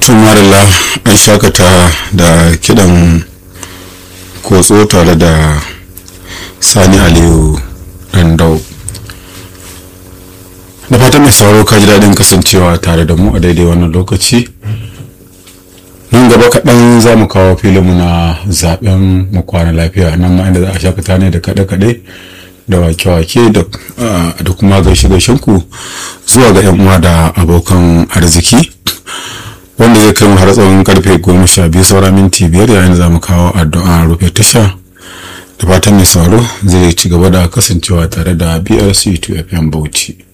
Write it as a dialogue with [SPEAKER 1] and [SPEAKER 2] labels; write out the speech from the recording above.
[SPEAKER 1] tumarila an shakata da kidan kotso tare da sani aliyu dandau da fatan mai sauraro ka ji daɗin kasancewa tare da mu a daidai wannan lokaci nan gaba kaɗan za mu kawo filinmu na zaben mu kwana lafiya nan ma inda za a shakata ne da kaɗe-kaɗe da wake-wake da kuma gaishe ku zuwa ga 'yan uwa da abokan arziki wanda zai kai mu har tsawon karfe goma sha biyu saura minti biyar yayin za mu kawo addu'a rufe tasha da fatan mai sauro zai ci gaba da kasancewa tare da brc 2 fm bauchi